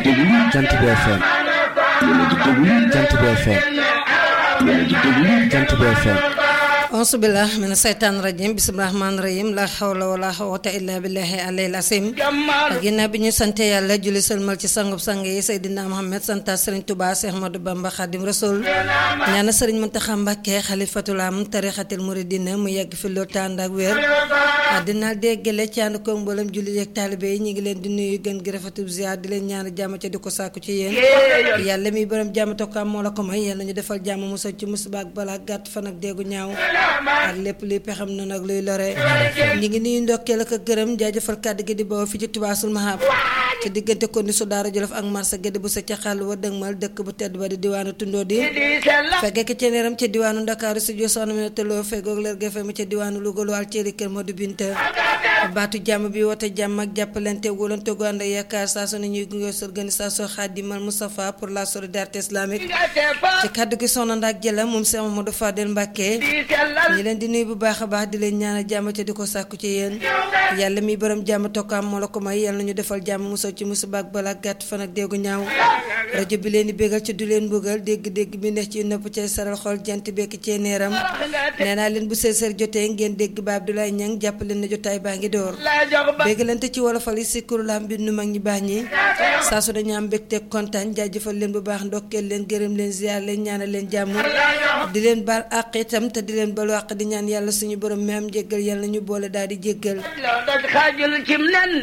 déglu Jant bi FM yéen a ngi déglu Jant bi FM yéen a ngi déglu Jant bi FM auzu billah mina seytaan rajim bismillahi rahmaani rahim la hawla wala quwwata illa billahi alayhi asim ginnaaw bi ñu sante yàlla julli sëlmal ci sangub sang yi Seydina Muhammad santa Sëriñ Tuubaa Seex Ahmadu Bamba Xaadim Rasul ñaana Sëriñ Muntaxa Mbàkke xalifatul am tarixatil muridina mu yegg fi loolu tànd ak wér dina déggale ci ànd ko mboolem julli yeeg taalibe yi ñu ngi leen di nuyu gën gi rafetub ziar di leen ñaan jàmm ca di ko sàkku ci yéen yàlla mi borom jàmm te ko am moo la ko may yàlla ñu defal jàmm musal ci musiba ak balaa gàtt fan ak déggu ñaaw ak lépp luy pexam na nag luy lore ñi ngi nuyu ndokkeel ak gërëm jaajëfal kàddu gi di bawoo fi ci tubaasul mahab ci diggante ko ni su daara jolof ak marsa gédé bu sa ca xàll wa dëgmal dëkk bu tedd ba di diwaanu tundoo di fekkee ki ceneeram ca diwaanu ndakaaru si jo soxna mi teloo feggoog leer gefe ma ca diwaanu Louga lu al ceeri kër moo di binta baatu jàmm bi wote jàmm ak jàppalante wóolante gu ànd yaakaar saa su ne ñuy gunge organisation Khadimal Moustapha pour la solidarité islamique ci kàddu gi soxna ndaak jëla moom Cheikh Mamadou Fadel Mbacke ñi leen di nuyu bu baax a baax di leen ñaanal jàmm ca di ko sàkku ci yéen yàlla mi borom jàmm tokkaam moo la ko may yàlla nañu defal jàmm musal ci musiba ak balaa gàtt fan ak déggu ñaaw rajo bi leen di bégal ci du leen bëggal dégg-dégg bi neex ci nopp ci saral xol jant bekk ci neeram nee naa leen bu seeseer jotee ngeen dégg ba Abdoulaye Niang jàpp leen na jotaay baa ngi door béggalante ci wolofal yi si kurulaam bi nu mag ñi baax ñi saa su dañu am mbégte kontaan jaajëfal leen bu baax ndokkeel leen gërëm leen ziar leen ñaanal leen jàmm di leen baal àq itam te di leen balu àq di ñaan yàlla suñu borom mi am jéggal yàlla ñu boole daal di jéggal xaajul cim nen